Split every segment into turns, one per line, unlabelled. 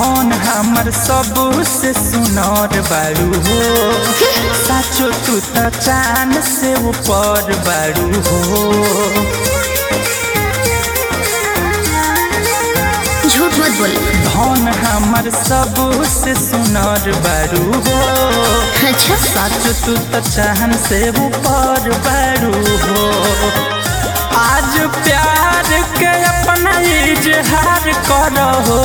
धन हमर सबसे सुनर बारू हो साचो तू त चान से ऊपर बारू हो
झूठ मत बोल
धन हमर सबसे सुनर बारू हो
अच्छा
साचो तू त चाहन से ऊपर बारू हो आज प्यार के अपना इजहार करो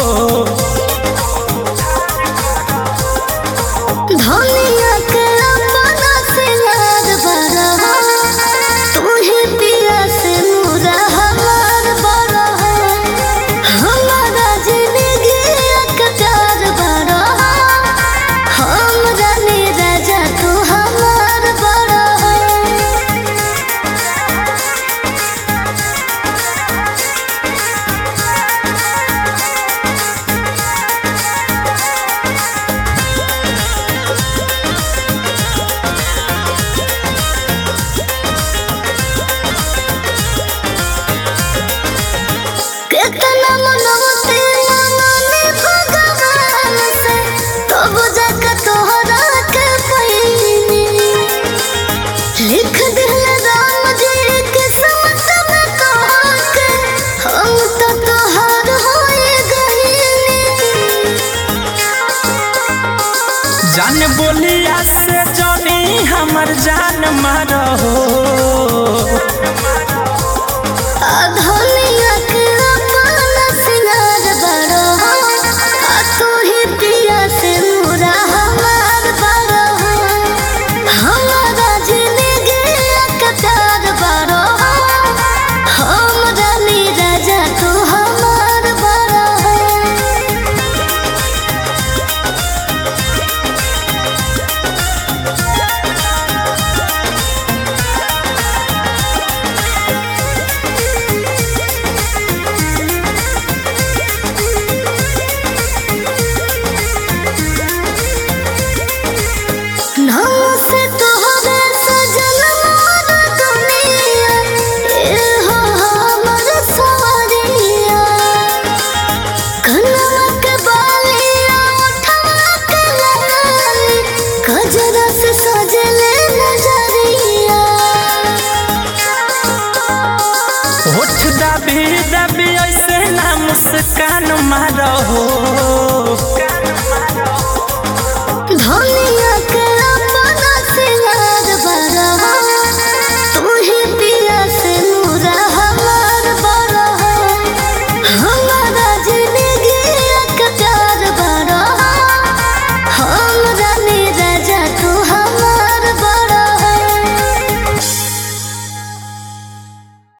धनिया के अपना से याद बड़ा तू ही पिया से नूरा हमार बड़ा हमारा जिंदगी एक प्यार बड़ा हम जाने राजा तू हमार बड़ा कितना मनवते मनने भगवान से तब जाके तोहरा के पैनी लिख दिल राम जी किस्मत में कहा के हम तो तोहर होए गईनी
जान बोलिया से जानी हमर जान मारो
धनिया के अपना सिंगार बड़ो आ तू ही पिया से नूरा हमार बड़ो हमारा जिंदगी एक प्यार बड़ो हम रानी राजा तू हमार बड़ो नाम से तोहरे सजन मोर दुनिया ए हो हमर सवरिया कनवा के बालिया उठवा के लगाली गजरा से सजले नजरिया
होठ दबी दबी ऐसे ना मुस्कान मारो